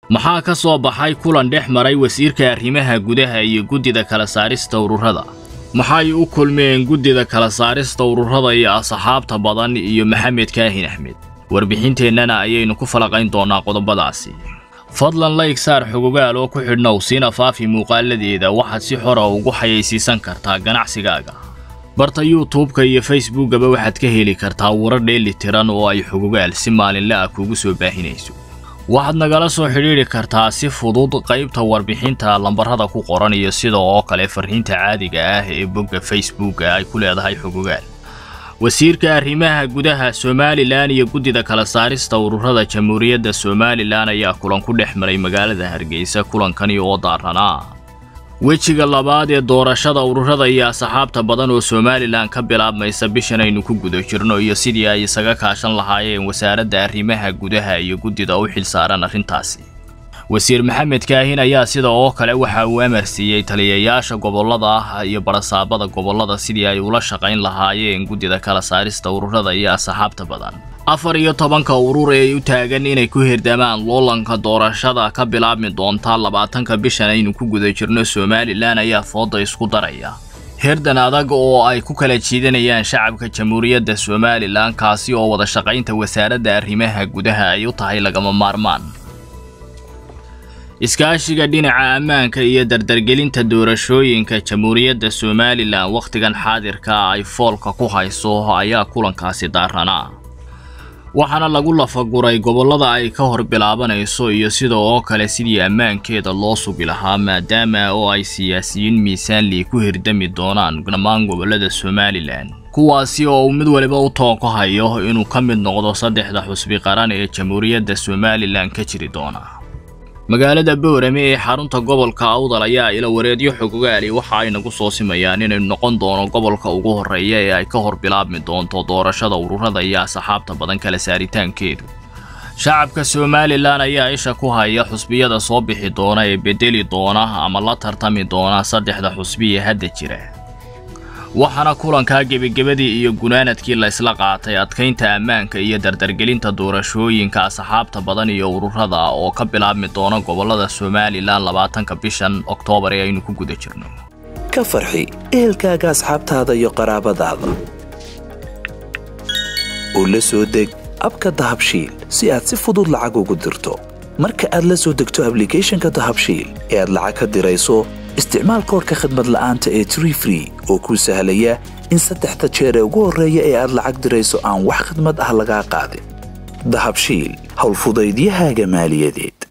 maxaa ka soo baxay kulan dhex maray wasiirka arrimaha gudaha iyo guddida kala saarista ururada maxay u kulmeen guddida kala saarista ururada iyo asxaabta badan iyo maxamed kaahin axmed warbixinteennana ayaynu ku falaqayn doonnaa qodobadaasi fadlan layg saar xogogaal oo ku xidhnow siina faafi muuqaaladeeda waxaad si xora ugu xayaysiisan kartaa ganacsigaaga barta yuutubka iyo facebookaba waxaad ka heli kartaa warar dheeli tiran oo ay xogogaal si maalinle ah kuugu soo baahinayso waxaad nagala soo xidhiidhi kartaa si fudud qaybta warbixinta lambarada ku qoran iyo sida oo kale farriinta caadiga ah ee bogga facebooka ay ku leedahay xogogaal wasiirka arrimaha gudaha somalilan iyo guddida kala saarista ururada jamhuuriyadda somalilan ayaa kulan ku dhex maray magaalada hargeysa kulankani oo daaranaa wejiga labaad ee doorashada ururada iyo asxaabta badan oo somalilan ka bilaabmaysa bishan aynu ku guda jirno iyo sidii ay isaga kaashan lahaayeen wasaaradda arrimaha gudaha iyo guddida u xilsaaran arrintaasi wasiir maxamed kaahin ayaa sida oo kale waxa uu amar siiyey taliyayaasha gobollada ah iyo barasaabada gobollada sidii ay ula shaqayn lahaayeen guddida kala saarista ururada iyo asxaabta badan afar iyo tobanka urur ee u taagan inay ku hirdamaan loolanka doorashada ka bilaabmi doonta labaatanka bishan aynu ku guda jirno somalilan ayaa fooda isku daraya herdan adag oo ay ku kala jiidanayaan shacabka jamhuuriyadda somalilan kaasi oo wada shaqaynta wasaaradda arrimaha gudaha ay u tahay lagama maarmaan iskaashiga dhinaca ammaanka iyo dardargelinta doorashooyinka jamhuuriyadda somalilan wakhtigan xaadirka ay foolka ku hayso ayaa kulankaasi daaranaa waxaana lagu lafaguray gobollada ay ka hor bilaabanayso iyo sida oo kale sidii ammaankeeda loo sugi lahaa maadaama oo ay siyaasiyiin miisaanlii ku hirdami doonaan dhammaan gobollada somalilan kuwaasi oo uu mid waliba u toonka hayo inuu ka mid noqdo saddexda xusbi qaran ee jamhuuriyadda somalilan ka jiri doona magaalada boorame ee xarunta gobolka awdal ayaa ila wareedyo xogogaali waxa ay nagu soo simayaan inaynu noqon doono gobolka ugu horreeya ee ay ka hor bilaabmi doonto doorashada ururada iyo asxaabta badan kala saaritaankeedu shacabka somalilan ayaa isha ku haya xusbiyada soo bixi doona ee bedeli doona ama la tartami doona saddexda xusbi ee hadda jira waxaana kulankaa gebagebadii iyo gunaanadkii la isla qaatay adkaynta ammaanka iyo dardargelinta doorashooyinka asxaabta badan iyo ururada oo ka bilaabmi doona gobollada somalilan labaatanka bishan oktoobar ee aynu ku guda jirno ka farxi ehelkaaga asxaabtaada iyo qaraabadaada oo la soo deg abka dahabshiil si aad si fudud lacag ugu dirto marka aad la soo degto ablicathonka dahabshiil ee aad lacag ka dirayso isticmaal koorka khadmad la'aanta ee tree free oo kuu sahlaya in saddexda jeer ee ugu horreeya ee aad lacag dirayso aan wax khadmad ah lagaa qaadin dahabshiil howlfudaydiyahaaga maaliyadeed